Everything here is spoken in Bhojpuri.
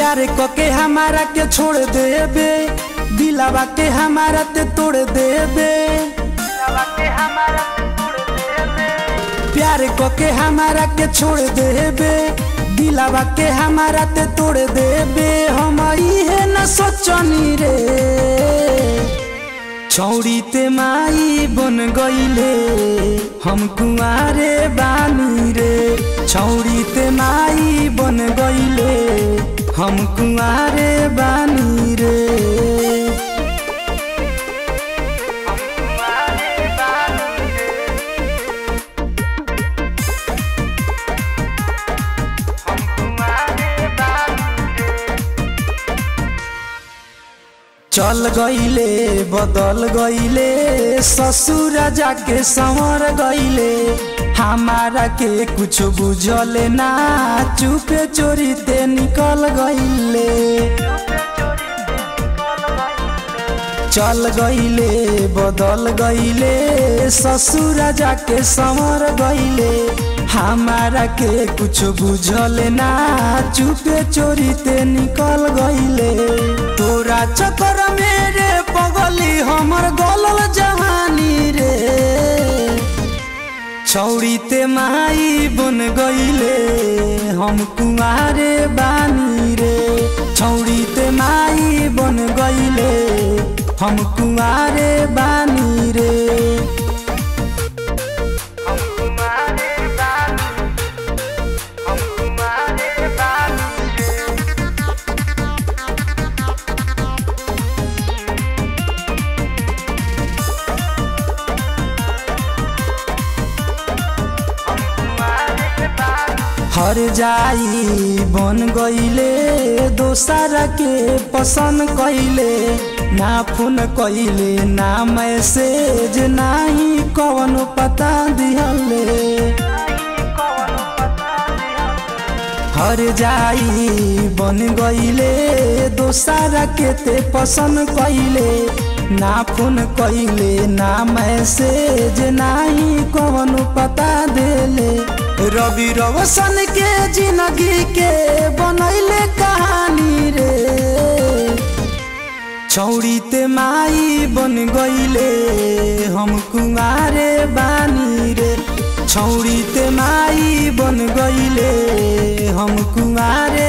प्यार के हमारा के छोड़ देबे दिलावा के हमारा ते तोड़ देबे प्यार के हमारा के छोड़ देबे दिलावा के हमारा ते तोड़ देबे हम इहे न सोचनी रे छौड़ी ते माई बन गईले हम कुआरे बानी रे छौड़ी ते माई बन गईले हम कुआरे बानी रे चल गईले बदल गईले ससुर जाके संवर गईले हमारा के कुछ बुझल ना चुपे चोरी ते निकल गईले चल गईले बदल गईले ससुर जाके संवर गईले हमारा के कुछ बुझल ना चुपे चोरी ते निकल गईले तोरा चक्कर मेरे पगली हमर गलल जहानी रे छौड़ी ते माई बन गईले हम कुआरे बानी रे छौड़ी ते माई बन गईले हम कुआरे बानी रे हर जाई बन गईले दोसरा के पसंद कईले ना फोन कईले ना मैसेज नाही कौन पता दिहले हर जाई बन गईले दोसरा के ते पसंद कईले ना फोन कईले ना मैसेज नाही कौन पता देले रवि रोशन के जिंदगी के बनैले कहानी रे छौड़ी ते माई बन गईले हम कुआरे बानी रे छौड़ी ते माई बन गईले हम कुआरे